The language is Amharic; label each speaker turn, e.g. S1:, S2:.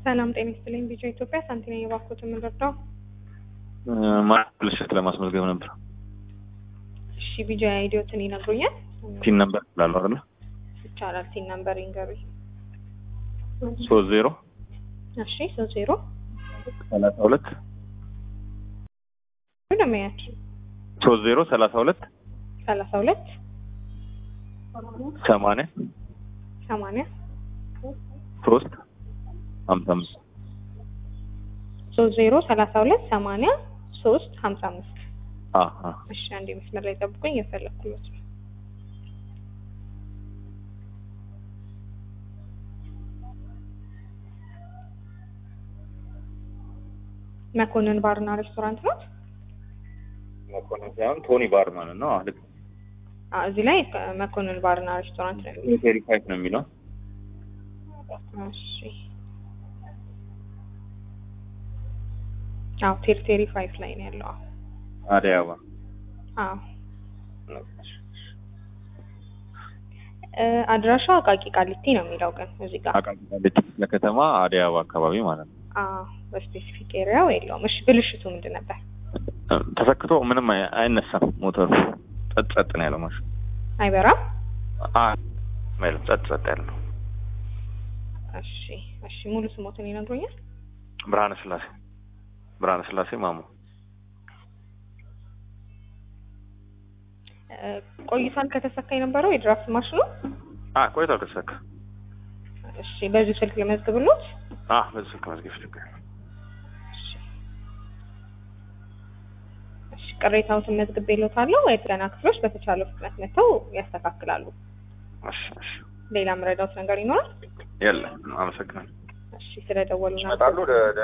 S1: ሰላም ጤና ይስጥልኝ። ቢጫ ኢትዮጵያ ሳንቲና የባኮት የምንረዳው
S2: ማለሽት ለማስመዝገብ ነበር።
S1: እሺ ቢጃ አይዲዮትን ይነግሩኛል?
S2: ቲን ነበር ላሉ አይደለ?
S1: ይቻላል። ቲን ነምበር ይንገሩኝ።
S2: ሶስት ዜሮ
S1: እሺ ሶስት ዜሮ
S2: ሰላሳ ሁለት
S1: ደመያችን
S2: ሶስት ዜሮ ሰላሳ ሁለት
S1: ሰላሳ ሁለት
S2: ሰማንያ
S1: ሰማንያ
S2: ሶስት ሀምሳ አምስት
S1: ሶስት ዜሮ ሰላሳ ሁለት ሰማንያ ሶስት ሀምሳ አምስት
S2: አ አ
S1: እሺ አንዴ መስመር ላይ ጠብቁኝ። የፈለግኩት ነው። መኮንን ባርና ሬስቶራንት ነው።
S2: መኮንን ሳይሆን ቶኒ ባርማን ነው። አህ ልክ
S1: አዎ፣ እዚህ ላይ መኮንን ባርና ሬስቶራንት ነው የሚለው።
S2: ቴሪ ፋይቭ ነው የሚለው።
S1: እሺ አዎ፣ ቴርቴሪ ፋይፍ ላይ ነው ያለው።
S2: አደይ አበባ
S1: አዎ እ አድራሻው አቃቂ ቃሊቲ ነው የሚለው ግን እዚህ ጋር
S2: አቃቂ ቃሊቲ ክፍለ ከተማ አደይ አበባ አካባቢ ማለት ነው።
S1: አዎ፣ በስፔሲፊክ ኤሪያው የለውም። እሺ ብልሽቱ ምንድን ነበር?
S2: ተሰክቶ ምንም አይ- አይነሳም ሞተሩ ጸጥ ጸጥ ነው ያለው ማሽን
S1: አይበራም።
S2: አ አይልም ጸጥ ጸጥ ያለ ነው።
S1: እሺ እሺ፣ ሙሉ ስሞትን ይነግሩኛል?
S2: ብርሃነ ስላሴ ብርሃነ ስላሴ ማሞ
S1: እ ቆይቷል ከተሰካ የነበረው የድራፍት ማሽኑ?
S2: አ ቆይቷል ከተሰካ
S1: እሺ፣ በዚሁ ስልክ ልመዝግብሎት?
S2: አ በዚህ ስልክ መዝገብ ችግር የለም።
S1: እሺ እሺ፣ ቅሬታዎትን መዝግቤሎታለሁ። የጥገና ክፍሎች በተቻለው ፍጥነት መጥተው ያስተካክላሉ።
S2: እሺ እሺ
S1: ሌላ መረዳት ነገር ይኖራል?
S2: የለም አመሰግናለሁ።
S1: እሺ፣ ስለደወሉ
S2: ይመጣሉ